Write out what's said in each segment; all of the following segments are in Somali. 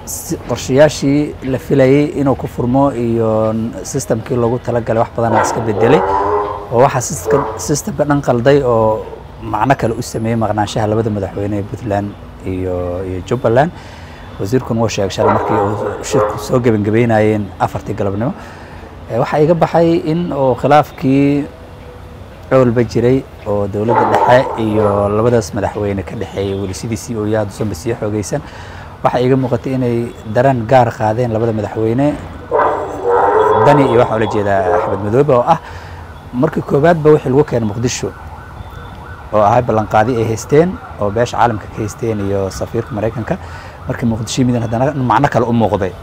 qorshayaashii la filayey inuu ku furmo iyo systemkii loogu talagalay wax badanaa iska bedelay oo waxaa systemka dhan qalday oo macno kale u sameeyey maqnaanshaha labada madaxweyne ee puntland iyo iyo jubbaland wasiirkuna wuu sheegay shalay markii uu shirku soo gebangabeynayeen afartii galabnimo waxaa iga baxay in uu khilaafkii cowlba jiray oo dowladda dhexe iyo labadaas madaxweyne ka dhexeeyay weli sidiisii oo yaad usanba sii xoogeysan waxaa iiga muuqatay inay dareen gaar qaadeen labada madaxweyne dani iyo waxaa ula jeedaa axmed madoobe oo ah markii koowaadba wixii lagu keenay muqdisho oo ahay ballanqaadi ay haysteen oo beesha caalamka ka haysteen iyo safiirka maraykanka markii muqdisho yimideen haddana macno kale u muuqday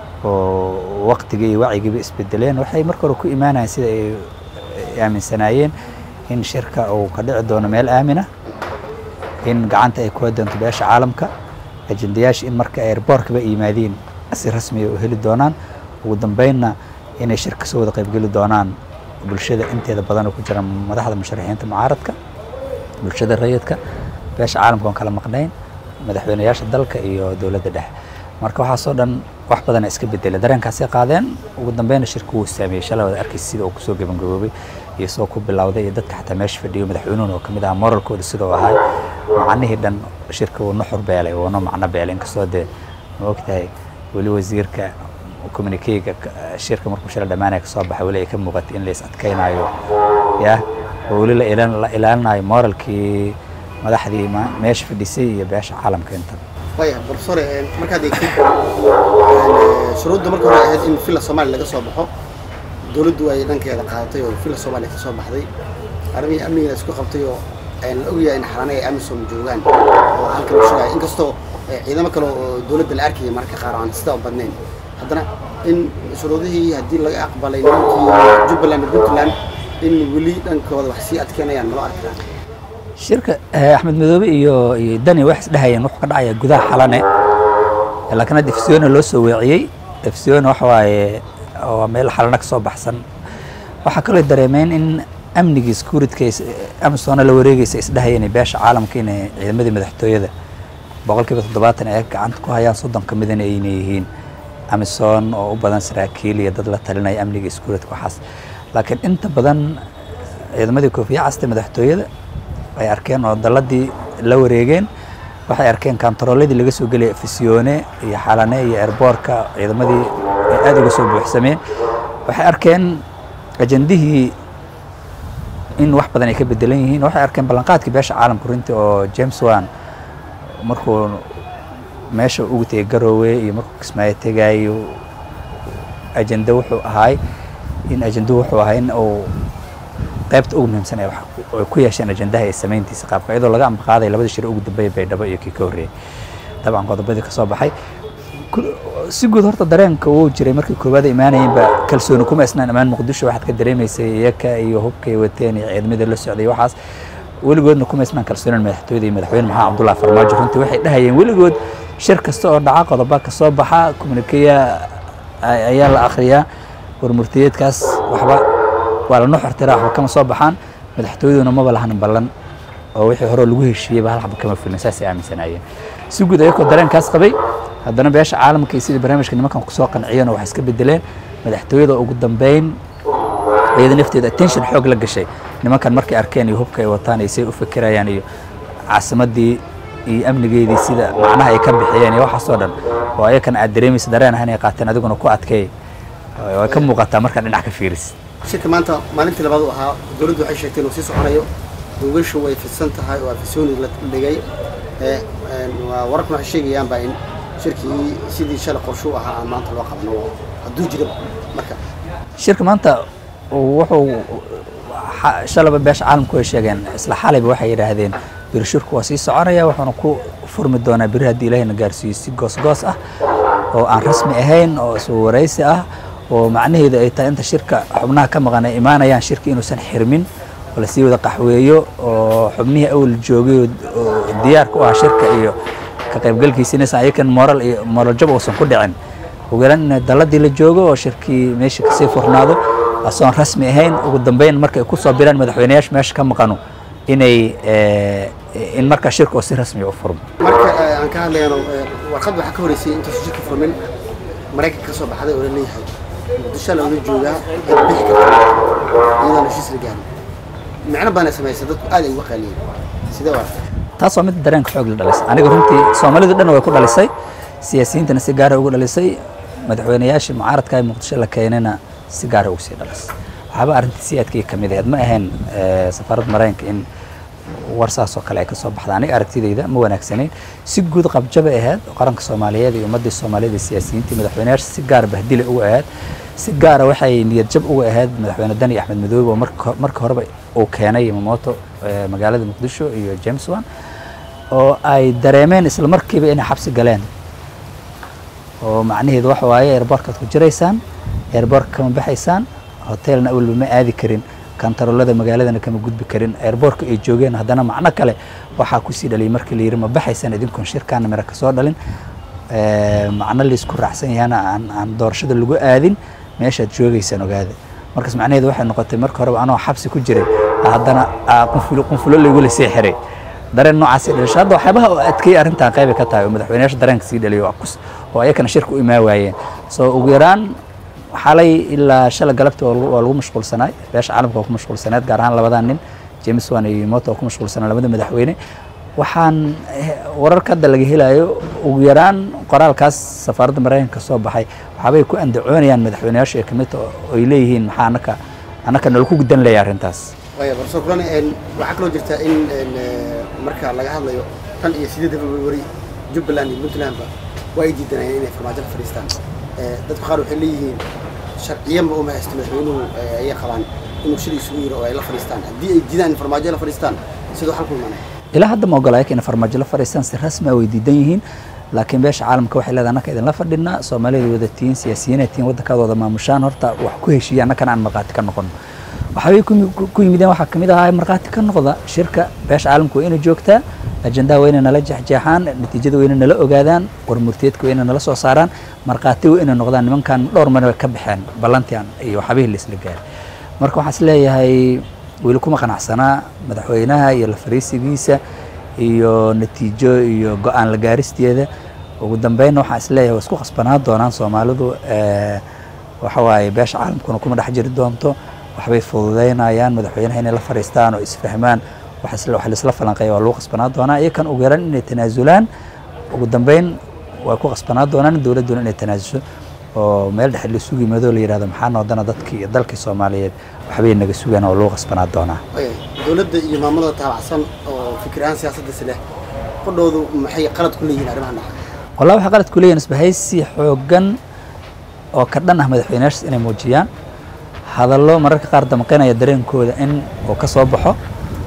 oo waqtigii iyo wacyigiiba isbedeleen waxay marka hore ku imaanayeen sida ay aaminsanaayeen in shirka uu ka dhici doono meel aamina in gacanta ay ku doonto beesha caalamka ajendayaasha in marka airboorkaba yimaadiin si rasmiya u heli doonaan ugu dambeynna inay shir kasoo wada qaybgeli doonaan bulshada inteeda badan oo ku jira madaxda musharaxiinta mucaaradka bulshada rayidka beesha caalamka oon kala maqnayn madaxweynayaasha dalka iyo dowladda dhexe marka waxaasoo dhan wax badana iska bedelay dareenkaasay qaadeen ugu dambeyna shirka wuu saameeyey shalay wada arkaysa sida uu kusoo gebangaboobay iyo soo ku bilowday iyo dadka xataa meesha fadhiyo madaxweynuhuna oo kamid ahaa moralkooda sida uu ahay macnihii dhan shirka wuu nuxur beelay wuuna macno beelay inkastoo dee ma ogtahay weli wasiirka communikeyga shirka markuu shalay dhammaanaya kasoo baxay weli ay ka muuqatay in la is adkaynayo yah oo weli la ilaalinayo moralkii madaxdii meesha fadhisay iyo beesha caalamka intaba waya profesor markaad eegtid shuruudda marka hore ahayd in villa soomaaliya laga soo baxo dowladdu ay dhankeeda qaadatay oo villa soomaaliya ka soo baxday arrimihii amnigeeda isku qabtay oo la ogyahay in xarane ay amisom joogaan oo halkan u sheegaya inkastoo ciidamo kale oo dowladda la arkayay mararka qaar aan sidaa u badnayn haddana in shuruudihii haddii laga aqbalay nimankii jubbaland iyo puntland in weli dhankooda wax sii adkeynayaan naloo arkaa shirka axmed madoobe iyo iyo dani wax isdhahayeen wuxuu ka dhacaya gudaha xalane laakiin hadda efsiona loo soo weeciyey efsiona waxa waaye waa meel xalana ka soo baxsan waxaa kaloo dareemeen in amnigii securityka amisoona la wareegeysa isdhahayeen beesha caalamka inay ciidamadii madaxtooyada boqolkiiba toddobaatan ay gacanta ku hayaan soddon ka midana ayna yihiin amisom oo u badan saraakiil iyo dad la talinaya amniga securityka waxaas laakiin inta badan ciidamadii koofiya casta madaxtooyada ay arkeen oo daladii la wareegeen waxay arkeen kantarooladii laga soo gelaya fisione iyo xalane iyo airboorka ciidamadii ay aada uga soo buuxsameen waxay arkeen ajendihii in wax badan ay ka bedelan yihiin waxay arkeen ballanqaadkii beesha caalamka runtii oo james wan markuu meesha ugu tegay garoowe iyo markuu kismaayo tegaayo ajende wuxuu ahaay in ajenduhu wuxuu ahaa in uu qaybta ugu muhiimsan ee ay ku yeesheen ajendaha ee samayntiisa qaabka iyadoo laga ambaqaaday labada shir ugu dambeeya baydhabo iyo kii ka horreeyey dabcan qodobadii ka soo baxay si guud horta dareenka wuu jiray markii koowaad imaanayeenba kalsooni kuma isnaan imaan muqdisho waxaad ka dareemaysay iyaka iyo hubkay wateen iyo ciidamada la socday waxaas weligoodna kuma isnaan kalsoonin madaxtooyada iyo madaxweyne maxamed cabdullahi farmaajo runtii waxay dhahayeen weligood shir kasta oo dhaca qodoba ka soo baxa communikeya ayaa la akhriyaa warmurtiyeedkaas waxba waa la nuxurtiraa waxba kama soo baxaan madaxtooyaduna maba lahan ballan oo wixii hore lagu heshiiyeyba hal xaba kama fulin saasay aaminsanaayeen si guud ayagoo dareenkaas qabay haddana beesha caalamka iyo sidii barnaamijka nimankan kusoo qanciyeen oo wax iska bedeleen madaxtooyada ugu dambeyn iyada nafteeda attention xoog la gashay nimankan markay arkeen iyo hubka ay wataan iyo say u fikirayaan iyo caasimadii iyo amnigeedii sida macnaha ay ka bixiyeen iyo waxaasoo dhan oo ayakan aad dareemaysa dareen ah inay qaateen adiguna ku adkeey way ka muuqataa markaa dhinac ka fiiris shirka maanta maalintii labaad u ahaa dowladdu waxay sheegtay inuu sii soconayo duugashu way fidsan tahay oo afisooni la dhigay wararku waxay sheegayaanba in shirkii sidii shalay qorshe u ahaa aan maanta loo qabno hadduu jiro marka shirka maanta wuxuu shalaba beesha caalamku way sheegeen isla xalayba waxay yidhaahdeen biri shirku waa sii soconaya wuxuuna ku furmi doonaa biri haddii ilaahayna gaarsiiyo si goosgoos ah oo aan rasmi ahayn oo iswa waraysi ah oo macnaheedu ay tahay inta shirka xubnaha ka maqan ay imaanayaan shirka inuusan xirmin oo lasii wada qaxweeyo oo xubnihii awal joogay oo diyaarka u ah shirka iyo ka qaybgalkiisa inaysan ayakan moral iyo moral jab uusan ku dhicin ogolaan in daladii la joogo oo shirkii meesha kasii furnaado asoon rasmi ahayn ugu dambeyn markay ku soo biraan madaxweynayaasha meesha ka maqano inay in markaa shirka oo si rasmiya u furmo marka eh, aan ka hadlayno eh, warqad waxaa ka horeysay intaas shirka furmin maraykanka ka soo baxday oo la leeyahay muqdisho loola joogaa ee bixi karta iyadoon heshiis la gaarin micno badan ay samaysay dadku aad ay uga qaaliyeen sidee waa taas waa mid dareenka xoog la dhalisay aniga runtii soomaalidu dhan way ku dhalisay siyaasiyiintana si gaara ugu dhalisay madaxweynayaashii mucaaradka ee muqdisho la keenayna si gaara ugu sii dhalisay waxaaba arrintii si aadkii ka mid ahayd ma ahayn eh, safaaradda maraykanka in war saas oo kale ay ka soo baxda aniga aragtidayda ma wanaagsanayn si guud qabjabay ahayd oo qaranka soomaaliyeed iyo ummaddii soomaaliyeed iyo siyaasiyiintii madaxweynayaasha si gaara bahdile uga ahayd si gaara waxay niyad jab uga ahayd madaxweyne dani axmed madoobe oo marka marka horeba uu keenay mamoto eh, magaalada muqdisho iyo james wan oo ay dareemeen isla markiiba inay xabsi galeen oo macnaheedu waxa waaye airbortkaad ku jiraysaan airbortka kama baxaysaan hotelna awalba ma aadi karin kantaroolada magaaladana kama gudbi karin airbortka ay joogeen haddana macno kale waxaa kusii dhaliyay markii la yidhi ma baxaysaan idinkoon shirkaana mira kasoo dhalin Eh, macno laysku raacsan yahana aan aan doorashada lagu aadin meeshaad joogaysaan ogaada markaas macnaheedu waxay noqotay marka horeba anoo xabsi ku jiray haddana aa qunfulo qunfulo laygula sii xiray dareen noocaasi dhalisho hadda waxyaabaha oo adkeeyay arrintan qayba ka tahay oo madaxweynayaasha dareenka sii dhaliyo waa kus- oo ayakana shirka u imaan waayeen so ugu yaraan xalay ilaa shala galabta waa lagu- waa lagu mashquulsanaay beesha caalamka waa ku mashquulsaneed gaar ahaan labadan nin james wan iyo moto waa ku mashquulsanaa labada madaxweyne waxaan eh, wararka hadda laga helayo ugu yaraan qoraalkaas safaaradda maraykanka soo baxay waxaabay ku andacoonayaan madaxweynayaasha ee kamid oo ay leeyihiin maxaa anaka anaka nala ku gudan leeya arrintaas waaya barso kulan een, waxaa kaloo jirta in een, eh, marka laga hadlayo tan iyo sideedda february jubbaland iyo puntlandba waa ay diidanayeen inay farmaajo ka fadhiistaan Eh, dadka qaar waxay leeyihiin sharciyanba uma haysto madaxweynuhu eh, ayay qabaan inuu shir isugu yiro oo ay la fadhiistaan haddii ay diidaan in farmaajo la fadhiistaan sidoo xal ku imanaya ilaa hadda ma ogolaya in farmaajo la fadhiistaan si rasmi ah way diidan yihiin laakiin beesha caalamka waxay leedahay annaka idinla fadhinaa soomaalida wada tihiin siyaasiyiinay tihiin waddankaada wada maamushaan horta wax ku heshiiya annakana aan markhaati ka noqon waxaabay ku yimi- ku- ku yimideen waxaa kamid ahaa markhaati ka noqda shirka beesha caalamka waa inay joogtaa ajandaha waa inay nala jeexjeexaan natiijada waa inay nala ogaadaan warmurteedka waa inay nala soo saaraan markhaati waa inay noqdaan nimankan dhowr mar way ka baxeen ballantian iyo waxaabihii laisla gaaray marka waxaan is leeyahay weli kuma qanacsanaa madaxweynaha iyo la fariisigiisa iyo natiijo iyo go-aan la gaaristeeda ugu dambeynna waxaan is leeyahay waa isku khasbanaan doonaan soomaalidu eh, waxa waaye beesha caalamkuna kuma dhex jiri doonto waxbay fududeynayaan madaxweynaha inay la fariistaan oo isfahmaan wax isla- wax laisla falanqeeya waa lagu khasbanaan doonaa iyakan ugu yaran inay tanaasulaan ugu dambeyn way ku khasbanaan doonaan dowladduna inay tanaasusho oo meel dhexe la isugu yimaado la yidhahdo maxaa noodana dadkii iyo dalkii soomaaliyeed waxbay naga sugaan oo lagu khasbanaan doonaa Waaya, dowladda iyo maamulada taabacsan oo fikir ahaan siyaasaddiisa leh qodhoodu maxay qalad ku leeyihiin arrimahan dhaca wallahi waxay qalad ku leeyihin isbahaysi xooggan oo ka dhan ah madaxweynayaashaas inay muujiyaan hadallo mararka qaar damqinaya dareenkooda in uu ka soo baxo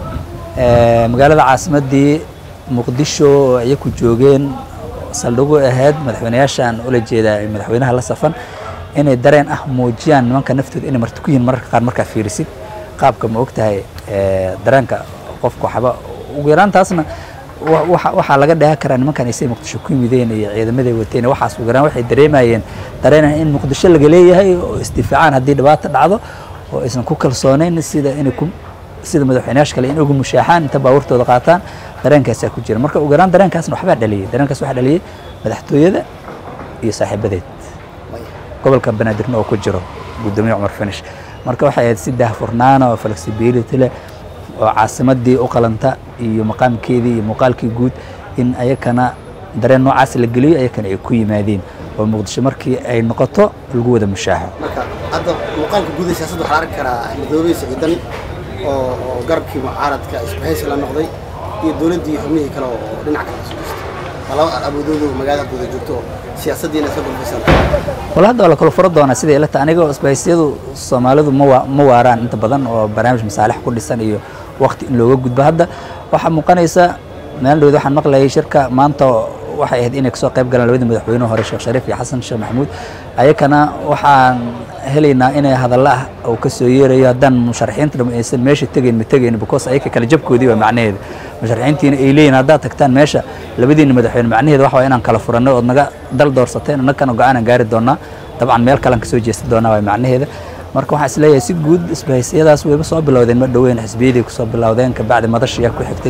Eh, magaalada caasimaddii muqdisho oo iyaku joogeen saldhigu ahayd madaxweynayaashaan ula jeedaa ee madaxweynaha la safan inay dareen ah muujiyaan nimanka naftooda inay marti ku yihiin mararka qaar markaa fiirisid qaabka ma ogtahay eh, dareenka qofka waxba ugu yaraan taasna wa- waxa- waxaa laga dheehan karaa nimankan ay say muqdisho ku yimideen iyo ciidamaday wateen iyo waxaas ugu yaraan waxay dareemayeen dareenah in muqdisho laga leeyahay oo isdifaacaan haddii dhibaato dhacdo oo aysan ku kalsoonayn sida inay ku sida madaxweynayaasha kale in ugu mushaaxaan inta baabuurtooda qaataan dareenkaasaa ku jira marka ugu yaraan dareenkaasna waxbaa dhaliyey dareenkaas waxaa dhaliyey madaxtooyada iyo saaxiibadeed Waaya. gobolka banaadirna oo ku jiro gudoomiye cumar finish marka waxay ahayd si daahfurnaana oo flexibility leh oo caasimadii u qalanta iyo maqaamkeedii iyo muuqaalkii guud in ayakana dareen noocaas la geliyo ayakana ay ku yimaadeen oo muqdisho markii ay noqoto lagu wada mushaaxo marka hadda muuqaalka guud ee siyaasadda waxaa la arki karaa midoobey siciidan oo oo garabkii mucaaradka isbahaysi la noqday iyo dowladdii iyo xubnihii kale oo dhinac kale soo jeestay waa laba awoodoodu magaalada wada joogto oo siyaasaddiina iska gulfaysan wala hadda waa la kala furo doonaa sida ilata aniga isbahaysiyadu soomaalidu ma wa- ma waaraan inta badan oo barnaamij masaalix ku dhisan iyo waqti in looga gudbo hadda waxaa muuqanaysa maalin dhowed waxaan maqlayay shirka maanta waxay ahayd inay kasoo qayb galaan labadii madaxweynuhu hore sheekh shariif iyo xasan sheekh maxamuud ayakana waxaan helaynaa inay hadalla ah uu ka soo yeerayo haddaan musharaxiinta dham aysan meesha tegayn ma tegayn because ayaka kala jabkoodii waa macnaheedu musharaxiintiina ay leeyihin haddaad tagtaan meesha labadiina madaxweyne macnaheedu waxa waa inaan kala furannay ood naga dal doorsateen annagana go-aanan gaari doonaa dabcan meel kalean kasoo jeesta doonaa waa macnaheeda marka waxaan isleeyahay si guud isbahaysiyadaas wayba soo bilowdeen ma dhoweyn xisbiyadii kusoo bilowdeen kabacdi madashiyaa ku xigtay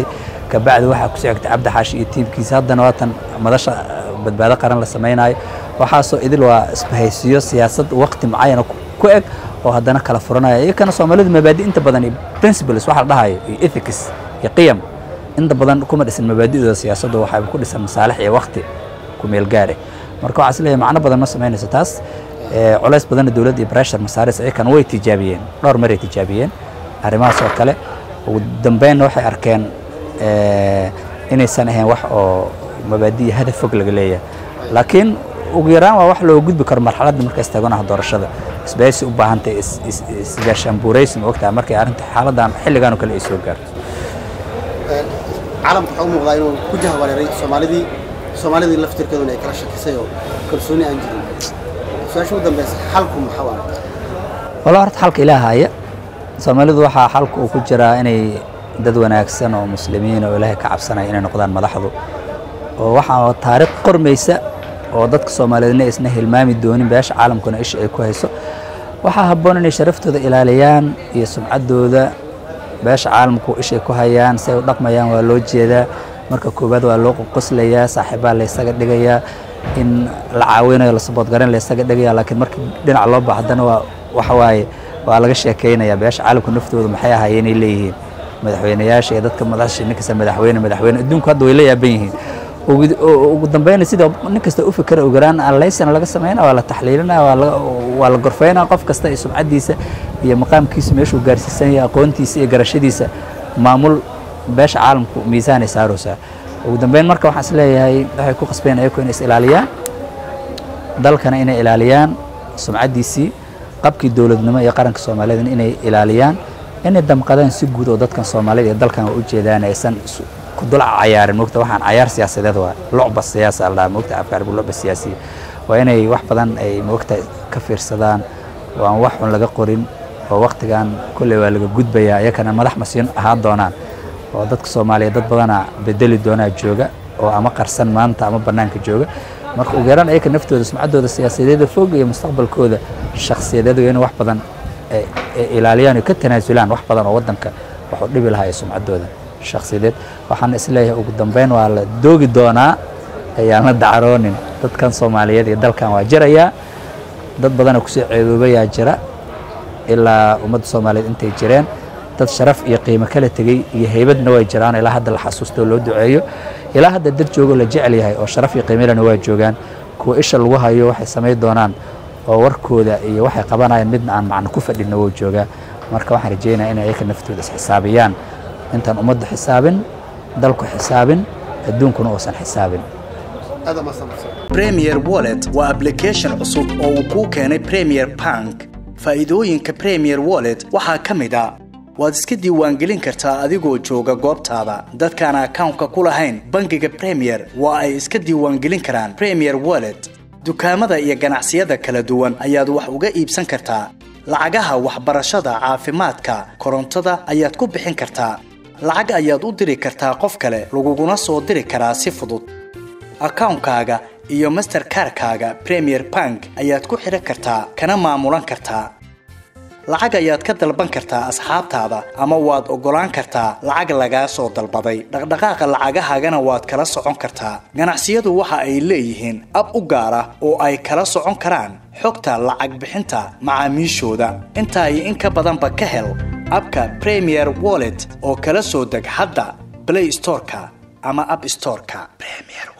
kabacdi waxaa ku socogtay cabdi xaashi iyo tiimkiisa haddana waatan madasha badbaado qaran la samaynayo waxaasoo idil waa isbahaysiyo siyaasad waqti mucayana ku eg oo haddana kala furanaya iyakana soomaalidu mabaadi inta badan iyo principles waxa la dhahayo iyo ethics iyo qiyam inta badan kuma dhisan mabaadidooda siyaasaddu waxay ku dhisan masaalix iyo waqti ku meel gaare marka waxaa isleeyahay macno badan ma samaynayso taas culays badanna dowladda iyo pressure masaaris iyakana way tijaabiyeen dhowr maray tijaabiyeen arrimahaas oo kale ugu dambeynna waxay arkeen inaysan ahayn wax oo mabaadi iyo hadaf fog laga leeyahay laakiin ugu yaraan waa wax loo gudbi karo marxaladda marka istaaganaha doorashada isbahaysi u baahantay isgaashaanbuuraysi ma ogtahay markay arrinta xaaladan xilligan oo kale ay soo gaarto caalamka waxaa u muuqdaa inuu ku jahwareeray soomaalidii soomaalidii laftirkeeduna ay kala shakisay oo kalsooni aan jirin su-aasha ugu dambeysa xalku maxaa waa walaa horta xalka ilaahaya soomaalidu waxaa xalka uu ku jiraa inay dad wanaagsan oo muslimiin oo ilaahay ka cabsanaya inay noqdaan madaxdu oo waxaa taariikh qormaysa oo dadka soomaaliyeedna isna hilmaami doonin beesha caalamkuna isha ay ku hayso waxaa habboon inay sharaftooda ilaaliyaan iyo sumcaddooda beesha caalamku ishay ku hayaan si ay u dhaqmayaan waa loo jeedaa marka koowaad waa loo qoslayaa saaxiibaa laysaga dhigayaa in la caawinayo la saboodgaran laysaga dhigaya laakiin markii dhinac loo baahdana waa waxa waaye waa laga sheekaynayaa beesha caalamku naftooda maxay ahaayeen inay leeyihiin madaxweynayaasha iyo dadka madaxsha ninkasta madaxweyne madaxweyne adduunku hadda way la yaaban yihiin ugu dambeyna sida nin kasta u fikra ogaraan alaysana laga sameynaa waa la taxliilinaa waa la gorfeynaa qof kasta iyo sumcaddiisa iyo maqaamkiisa meeshuu gaarsiisan yahay aqoontiisa iyo garashadiisa maamul beesha caalamku miisaanay saaraysaa ugu dambeyn marka waxaan isleeyahay waxay ku qasbeen ayaku inay is ilaaliyaan dalkana inay ilaaliyaan sumcaddiisii qabkii dowladnimo iyo qaranka soomaaliyeedna inay ilaaliyaan inay damqadaan si guud oo dadkan soomaalida iyo dalkan waa u jeedaan aysan ku dul cayaarin mogta waxaan cayaar siyaasadeed waa lucba siyaasa la dhaha mogta afka arabiga lucba siyaasiya waa inay wax badan ay mogta ka fiirsadaan oo aan wax xun laga qorin oo waqtigan kolley waa laga gudbayaa iyakana madax masiin ahaan doonaan oo dadka soomaaliyeed dad badana bedeli doonaa jooga oo ama qarsan maanta ama bannaanka jooga marka ugu yaraan ayaka naftooda sumcaddooda siyaasadeeda fog iyo mustaqbalkooda shakhsiyadeed in wax badan ay ilaaliyaan oo ka tanaasulaan wax badan oo waddanka wax u dhibi lahaa ee sumcaddooda shakhsiyadeed waxaan isleeyahay ugu dambeyn waa la doogi doonaa ayaan la dacaroonin dadkan soomaaliyeed iyo dalkan waa jirayaa dad badana kusoo ceeboobayaa jira ilaa ummadda soomaaliyeed intay jireen dad sharaf iyo qiimo kala tegey iyo heybadna way jiraan ilaa hadda la xasuusto oo loo duceeyo ilaa hadda dad joogo la jecel yahay oo sharaf iyo qiimelena waa joogaan kuwa isha lagu hayo waxay samayn doonaan oo warkooda iyo waxay qabanayaan midna aan macno ku fadhinna wou joogaa marka waxaan rajeynaya inay ayaka naftooda isxisaabiyaan intaan ummaddu xisaabin dalku xisaabin adduunkuna uusan xisaabin premier wallet waa application cusub oo uu kuu keenay premier bank faa'iidooyinka premier wallet waxaa ka mid a waad iska diiwaangelin kartaa adigoo jooga goobtaada dadkaan akawnka ku lahayn bangiga premier waa ay iska diiwaangelin karaan premier wallet dukaamada iyo ganacsiyada kala duwan ayaad wax uga iibsan kartaa lacagaha waxbarashada caafimaadka korontada ayaad ku bixin kartaa lacag ayaad u diri kartaa qof kale laguguna soo diri karaa si fudud akawnkaaga iyo masterkarkaaga premier bank ayaad ku xidhan kartaa kana maamulan kartaa lacag ayaad ka dalban kartaa asxaabtaada ama waad oggolaan kartaa lacag lagaa soo dalbaday dhaqdhaqaaqa lacagahaagana waad kala socon kartaa ganacsiyadu waxa ay leeyihiin ab u gaar ah oo ay kala socon karaan xogta lacag bixinta macaamiishooda intaa iyo in ka badanba ka hel abka premier wallet oo kala soo deg hadda blay storeka ama ab storeka